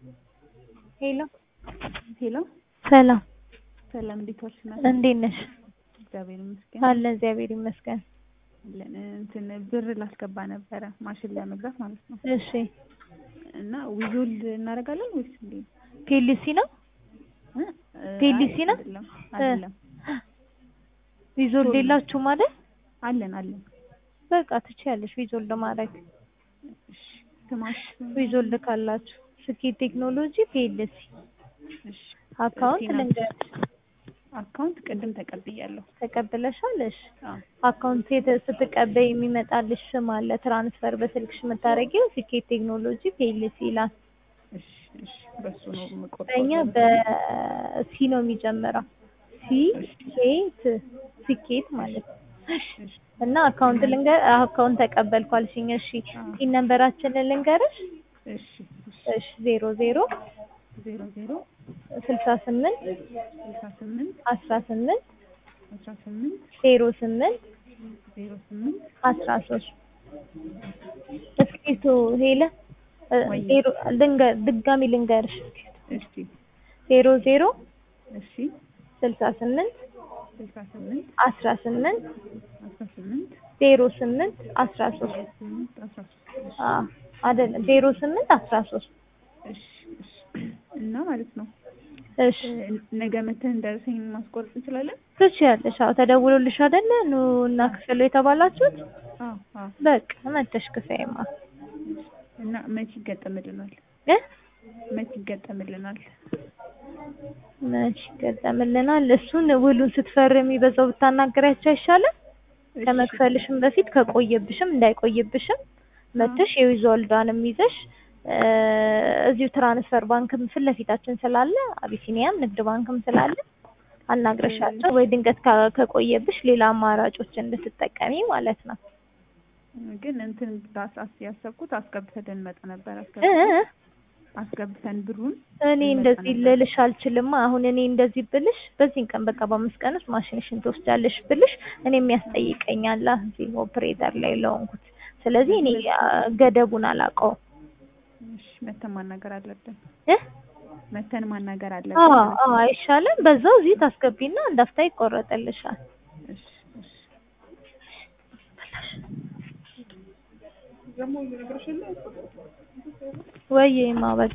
ሄሎ ሄሎ ሰላም፣ ሰላም፣ እንዴት ዋልሽ? እናት? እንዴት ነሽ? እግዚአብሔር ይመስገን አለ እግዚአብሔር ይመስገን። አለን። እንትን ብር ላስገባ ነበረ ማሽን ለመግዛት ማለት ነው። እሺ እና ዊዞል እናደርጋለን ወይስ እንዴ? ፒኤልሲ ነው እ? ፒኤልሲ ነው? አይደለም አይደለም፣ ቪዞል ሌላችሁ ማለት አለን አለን። በቃ ትችያለሽ ቪዞል ለማድረግ እሺ ስማሽ? ቪዞል ካላችሁ ስኬት ቴክኖሎጂ ፒኤልሲ እሺ አካውንት ቲና- ልንገርሽ አካውንት ቅድም ተቀብያለሁ። ተቀብለሻል? እሺ አዎ አካውንት የተ- ስትቀበይ የሚመጣልሽ ስም አለ። ትራንስፈር በስልክሽ የምታደርጊው ስኬት ቴክኖሎጂ ፒኤልሲ ይላል። እሺ እሺ፣ በሱ ነው የምቆርጠው። በእኛ በሲ ነው የሚጀምረው። ሲ ኬት ስኬት ማለት ነው። እሺ እና አካውንት ልንገር አካውንት ተቀበልኳልሽኝ። እሺ ፒን ነምበራችንን ልንገርሽ። እሺ እሺ፣ እሺ ዜሮ ዜሮ ዜሮ ዜሮ ስልሳ ስምንት ስልሳ ስምንት አስራ ስምንት አስራ ስምንት ዜሮ ስምንት ዜሮ ስምንት አስራ ሶስት እስኪቱ ሄለ እ፣ ወይ? ዜሮ ልንገር ድጋሚ ልንገርሽ እሺ ዜሮ ዜሮ እሺ ስልሳ ስምንት ስልሳ ስምንት አስራ ስምንት አስራ ስምንት ዜሮ ስምንት አስራ ሶስት ስምንት አስራ ሶስት አ አይደለም ዜሮ ስምንት አስራ ሶስት እሺ እሺ እና ማለት ነው እሺ እ፣ ነገ መተን እንደርሰኝ ማስቆረጥ እንችላለን? ትችያለሽ። አዎ ተደውሎልሽ አይደለ ኑ እና ክፍሉ የተባላችሁት አዎ አዎ። በቃ መተሽ ክፈይማ እና መች ይገጠምልናል? እ መች ይገጠምልናል? መች ይገጠምልናል። እሱን ውሉን ስትፈርሚ በዛው ብታናገሪያቸው አይሻልም? እሺ፣ ከመክፈልሽም በፊት ከቆየብሽም እንዳይቆይብሽም መተሽ የዊዞልዳንም ይዘሽ እ፣ እዚሁ ትራንስፈር ባንክም ፊት ለፊታችን ስላለ አቢሲኒያም ንግድ ባንክም ስላለ አናግረሻቸው ወይ ድንገት ካ- ከቆየብሽ ሌላ አማራጮች እንድትጠቀሚ ማለት ነው። ግን እንትን ዳስ አስ ያሰብኩት አስገብተን እንመጣ ነበር። እ አስገብተን እ አስገብተን ብሩን እኔ እንደዚህ ልልሽ አልችልም። አሁን እኔ እንደዚህ ብልሽ በዚህን ቀን በቃ በአምስት ቀን ውስጥ ማሽንሽን ትወስጃለሽ ብልሽ እኔ የሚያስጠይቀኛል እዚህ ኦፕሬተር ላይ ለሆንኩት። ስለዚህ እኔ አ፣ ገደቡን አላውቀውም እሺ፣ መተን ማናገር አለብን። እ መተን ማናገር አዎ አለብን። አዎ አይሻልም? በዛው እዚህ ታስገቢና እንዳፍታ ይቆረጥልሻል። እሺ እሺ። ወይ ማበቅ